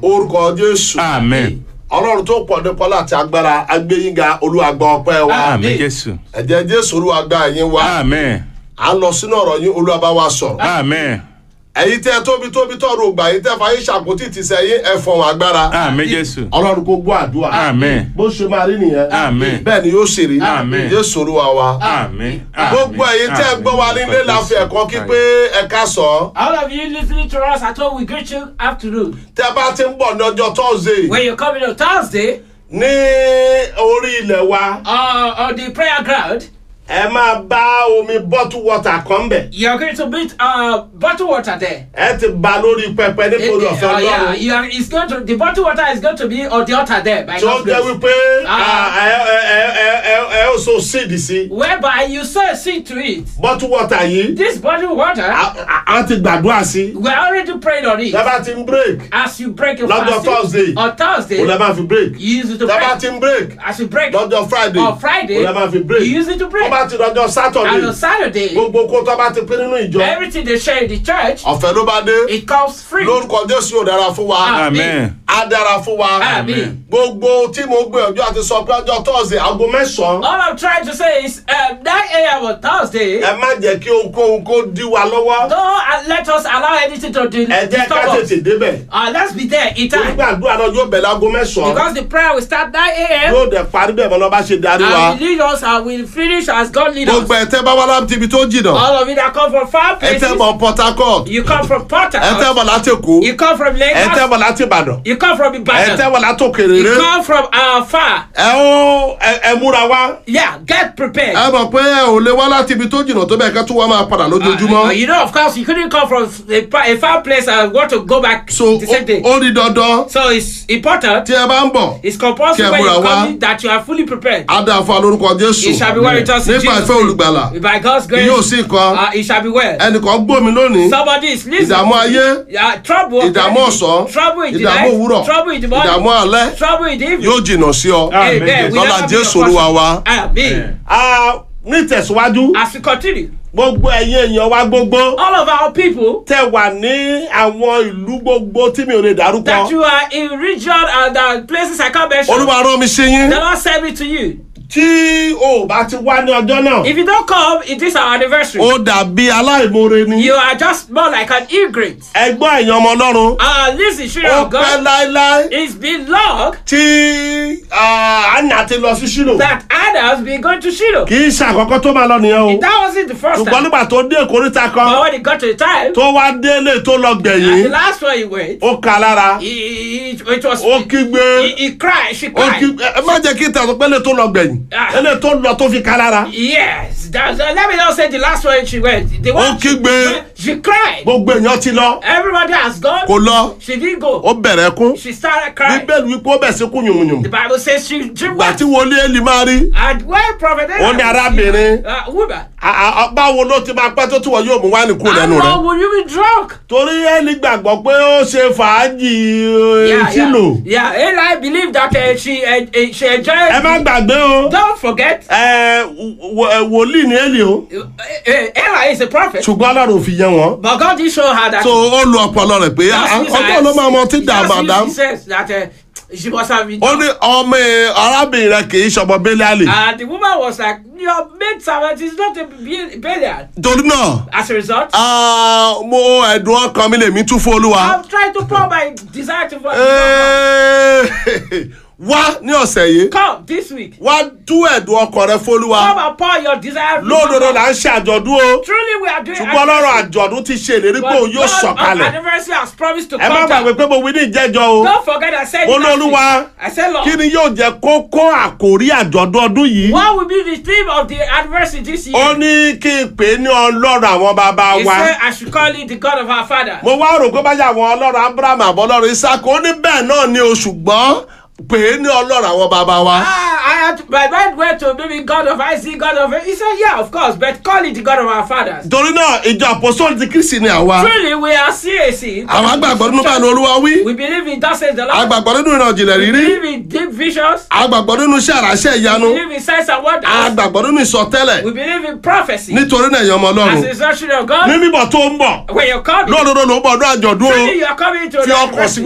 orúkọ jésù Amen. ọlọ́run tó pọ̀ nípa láti agbára agbẹ́yìnga olúwàgbà ọpẹ́ wa Amen Jésù. ẹ̀jẹ̀ jésù olúwàgbà ẹ̀yìn wa Amen. à ń lọ sínú ọ̀rọ̀ yín olúwàbá wa sọ̀rọ̀ Amen. ẹ̀yin tẹ́ tóbi tóbi tọ́rọ ògbà yín tẹ́ fàyè ṣàkótì ti sẹ́yìn ẹ̀fọ̀n agbára Amen Jésù. ọlọ́run kó gbọ́ àdúrà Amen. bó ṣe máa rí nìyẹn Amen. bẹ́ẹ̀ ni yóò ṣe rí Amen. jésù olúwa wa Amen. gbogbo ẹ̀yin tẹ́ gbọ́ wa nílé láfi ẹ̀kọ́ kí pé ẹ̀ka sọ All of you listening to us at home, we greet you afternoon. tẹ́ bá ti ń bọ̀ ní ọjọ́ tọ́sídẹ̀ẹ́ When you're coming on Thursday, ní orí ilẹ̀ wa uh, on the prayer ground, ẹ máa bá omi bottle water kan bẹ̀ you're going to meet uh, bottled water there. ẹ ti ba lórí pẹpẹ It- nítorí it- ọ̀fẹ́ uh, yeah, ọlọ́run you are, it's going to, the bottled water is going to be on the altar there by tí ó God's jẹ́ grace. wípé Ah. ah, ẹ ẹ ẹ ẹ ẹ ẹ ó so seed sí Whereby you sow a seed to it. bottle water yìí This bottled water, a- a a ti gbàdúrà sí we're already praying on it. tẹ́ bá ti ń break As you break your Lọ́jọ́ fasting Thursday. on Thursday, ó lẹ́ máa fi break you use it to tẹ́ bá break. ti ń break As you break lọ́jọ́ friday on Friday, ó lẹ́ máa fi break you use it to tó break. bá ti lọ́jọ́ And saturday on Saturday, gbogbo kó tó bá ti pín nínú ìjọ everything they share in the church, ọ̀fẹ́ ló bá dé it comes free. lórúkọ jésù yóò dára fún wa Amen. á dára fún wa Amen. gbogbo tí mo gbé ọjọ́ àti sọ pé ọjọ́ thursday aago mẹ́sàn-án All I'm trying to say is um, 9 a.m. on Thursday, ẹ má jẹ́ kí ohunkóhun kó dí wa lọ́wọ́ don't uh, let us allow anything to de- ẹ jẹ́ ká disturb us. tètè débẹ̀ Uh, let's be there in time. nígbà àdúrà náà yóò bẹ̀rẹ̀ aago mẹ́sàn-án Because the prayer will start 9 a.m. yóò dẹ̀ parí bẹ́ẹ̀ mọ́ lọ́ bá ṣe darí wa and will lead us and will finish as God lead us. gbogbo ẹ̀ tẹ́ bá wá láti ibi tó jìnnà All of you that come from far ẹ places, tẹ́ bọ̀ port harcourt you come from Port ẹ tẹ́ Harcourt, bọ̀ láti èkó you come from ẹ tẹ́ Lagos, bọ̀ láti ìbàdàn you come from ẹ Ibadan, tẹ́ bọ̀ láti you òkèrèrè come from uh, far. ẹ ó ẹ- ẹ múra wá Yeah, get prepared. ẹ mọ̀ pé ẹ ò lè wá láti ibi tó jìnnà tó bẹ́ẹ̀ ká tún wá máa padà lójoojúmọ́ Uh, you know, of course, you couldn't come from a, fa- a far place and want to go back so the same day. ó ó di dandan So it's important, tí ẹ bá ń bọ̀ it's compulsory Kẹ́ when múra you wá. come in that you are fully prepared. á dáa fún alórúkọ jésù It shall be well with us in nípa Jesus' ìfẹ́ olùgbàlà name. By God's grace, yóò sí nǹkan uh, it shall be well. ẹnìkan gbómi lónìí Somebody is listening. ìdààmú ayé Uh, trouble. of ìdààmú the ọ̀sán enemy, Trouble in the ìdààmú night. òwúrọ̀ Trouble in the morning. ìdààmú alẹ́ Trouble in the evening. yóò jìnnà sí ọ. Amen. Amen. We Lọ́la never be Jésù your Olúwa portion. wa. Amen. a ní ìtẹ̀síwájú As we continue, gbogbo ẹ̀yin èèyàn wa gbogbo all of our people tẹ wà ní àwọn ìlú gbogbo tí mi ò lè dárúkọ that you are in region and uh, places I can't mention, olúwa rán mi sí yín the Lord send me to you. tí o bá ti wá ní ọjọ́ náà If you don't come, it is our anniversary. ó dàbí aláìmoore ni You are just more like an ingrate. ẹgbọ́n èèyàn ọmọ ọlọ́run Uh, listen, children ó of pẹ́ God, láéláé it's been long tí ah, Anna ti lọ sí Ṣílò that Anna has been going to Shiloh. kì í ṣe àkọ́kọ́ tó máa lọ nìyẹn o That wasn't the first ṣùgbọ́n time. nígbà tó dé ìkóríta But kan when it got to the time, tó wá délé tó lọ uh, the gbẹ̀yìn last one he went, ó ka lára he, he, it was, ó kígbe he, he cried, she ó cried. kígbe ẹ má jẹ́ kí tẹ̀sán pé lè tó lọ gbẹ̀yìn Ah. ẹlẹ́ tó lọ tó fi ka lára Yes, that's, uh, let me not say the last one she went. The one she, kígbe. she cried. gbogbo èèyàn ti lọ Everybody has gone. kò lọ She didn't go. ó bẹ̀rẹ̀ kún She started crying. bíbélì wípé ó bẹ̀ sí kú yùmùyùmù The Bible says she, she gbà wept. tí wọlé èlì máa rí And when prophet Ó ní arábìnrin. uh, woman, a- a- a- báwo ló ti máa pẹ́ tó tí wọ́n yóò mú wáìnì kú how lẹ́nu rẹ̀ long will you be drunk? torí èlì gbàgbọ́ pé ó ṣe fàájì Yeah, sílò yeah, yeah. Eli believed that uh, she uh, uh, she enjoyed. ẹ má gbàgbé o Don't forget, ẹ, wò- ẹ, wòlíì ní èlì o uh, uh, Eli is a prophet, ṣùgbọ́n ọlọ́run ò fi yẹ wọn but God did show her that. so ó lu ọpọlọ rẹ̀ pé Just use her ọjọ́ ló máa mọ tí eyes. dà Just use madam the sense that uh, she must have been. ó ní ọmọ ẹ, arábìnrin rẹ kì í ṣọmọ bẹ́lẹ́àlì And the woman was like, Your maid servant is not a Be- Belial. torí náà As a result, ah, mo ẹ̀dùn ọkàn mi lèmi tún fún olúwa. I'm trying to pour my desire to Ee, wá ní ọ̀sẹ̀ yìí Come this week. wá tú ẹ̀dùn ọkàn rẹ fólúwa Come and pour your desire. lódodo là ń ṣe àjọ̀dún o Truly, we are doing ṣùgbọ́n ọlọ́run àjọ̀dún ti ṣe ìlérí pé òun yóò God of sọ̀kalẹ̀ anniversary has promised to ẹ má come gbàgbé down. pé mo wí ní ìjẹ́jọ́ o Don't forget I said mo last lóluwa week. I said, Lord, kí ni yóò jẹ́ kókó àkórí àjọ̀dún ọdún yìí what will be the theme of the anniversary this year? ó ní kí n pè é ní ọlọ́run àwọn bàbá He wa said I should call it the God of our father. mo wá rò pé báyà àwọn ọlọ́run abraham àbọ̀ ọlọ́run isaac ó ní bẹ́ẹ̀ náà ni o ṣùgbọ́n pè é ní ọlọ́run àwọn bàbá wa. Ah, I had my mind went to maybe God of Isaac, God of He said, Yeah, of course, but call it the God of our fathers. torí náà ìjọ àpòsóòlù ti kristi ni àwa Truly, we are CAC. àwọn agbàgbọ́ nínú báyìí ni olúwa wí We believe in that says the Lord. agbàgbọ́ nínú ìran ìjìnlẹ̀ We rírí believe in deep visions. agbàgbọ́ nínú iṣẹ́ àràṣẹ́ ìyanu We believe in signs and wonders. agbàgbọ́ nínú ìsọtẹ́lẹ̀ We believe in prophecy. nítorí náà ẹ̀yàn ọmọ As ọlọ́run a instruction of God. ní bíbọ̀ tó ń bọ̀ When you're coming, lóòdòdó ló ń bọ̀ ọdún àjọ̀dún o truly you are coming to fi the ọkàn sí anniversary. wípé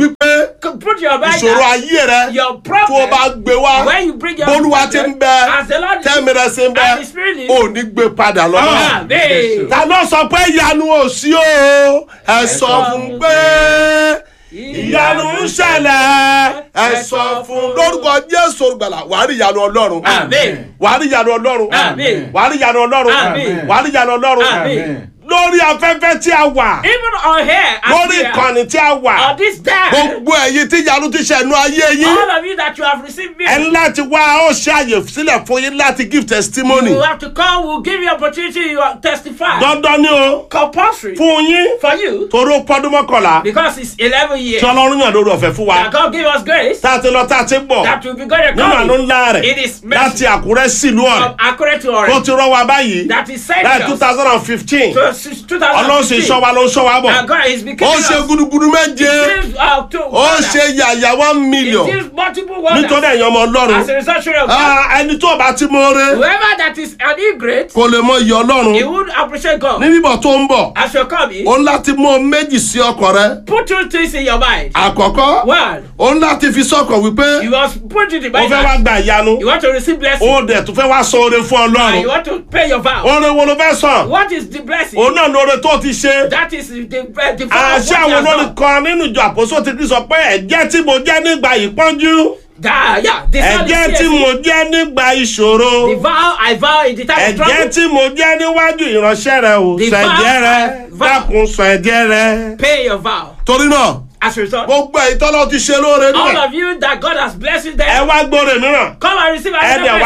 Put your Bible. ìṣòro ayé rẹ Your tó o problem. bá gbé wá When you bring your bólúwa ti ń problem, bẹ as the Lord is- tẹ́mi rẹ ṣe ń bẹ and the Spirit is- ò ní gbé padà lọ́wọ́. Amen. ta ló sọ pé ìyanu ò sí o ẹ sọ fún pé ìyanu ń ṣẹlẹ̀ ẹ sọ fún lórúkọ jésù olùgbàlà wàá rí ìyanu ọlọ́run Amen. wàá rí ìyanu ọlọ́run Amen. wàá rí ìyanu ọlọ́run Amen. wàá rí ìyanu ọlọ́run Amen. lórí afẹ́fẹ́ tí a wà Even on here, as lórí we are, ìkànnì tí a wà on this day, gbogbo ẹ̀yin tí ìyanu ti ṣẹ̀nu ayé yín all of you that you have received me, ẹ ní láti wá ó ṣe àyè sílẹ̀ fún yín láti give testimony you have to come. We'll give you opportunity. You are testify. dandan ni o Compulsory fún yín for you torí ó pọ́dún mọ́kànlá because it's 11 years. tí ọlọ́run yàn lórí ọ̀fẹ́ fún wa That God give us grace tá a ti lọ tá a ti bọ̀ that will be going to nínú àánú come ńlá rẹ̀ It is láti mercy. àkúrẹ́ sílùú ọ̀rẹ́ from accurate to tó orange. ti rọ́ wa báyìí That is sent láì two us thousand and fifteen to s- ọlọ́run sì ń 2015. ṣọ́ wa ló ń ṣọ́ wa bọ̀ And God is ó becoming ṣe us. gudugudu méje Gives, uh, to ó wonders. ṣe yàyà one He million gives multiple wonders. nítorí ẹ̀yin ọmọ ọlọ́run As a result of God. Ah, ẹni tó bá ti mọ́ọ́rẹ́ Whoever that is an ingrate, kò lè mọ iye ọlọ́run he would appreciate God. ní bíbọ̀ tó ń bọ̀ As you're coming, ó ń láti mú ohun méjì sí ọkàn rẹ put two things in your mind. àkọ́kọ́ One, ó ń láti fi sọ́kàn wípé you must put it in ó mind. fẹ́ wá that gba ìyanu You want to receive blessing. ó dẹ̀ tún fẹ́ wá sọ oore fún And you ọlọ́run want to pay your vow. oore wo ló fẹ́ sàn What is the blessing? òun náà ní oore tó ti ṣe That is the, the, the vow of àṣẹ what àwọn you have olórin done. kan nínú ìjọ àpòsó ti kí sọ pé ẹ̀jẹ̀ tí mo jẹ́ nígbà ìpọ́njú That, yeah, the sound ẹ̀jẹ̀ is tí CSE. mo jẹ́ nígbà ìṣòro The vow I vow in the time of ẹ̀jẹ̀ trouble. tí mo jẹ́ níwájú ìránṣẹ́ rẹ o The sọ ẹ̀jẹ̀ rẹ vow- vow. dákun sọ ẹ̀jẹ̀ rẹ. Pay your vow. torí náà As a result, gbogbo èyí tọ́lọ́ ti ṣe lóore all níbẹ̀ of you that God has blessed ẹ them, wá gbóore mìíràn come and receive ẹ dẹ̀ another wá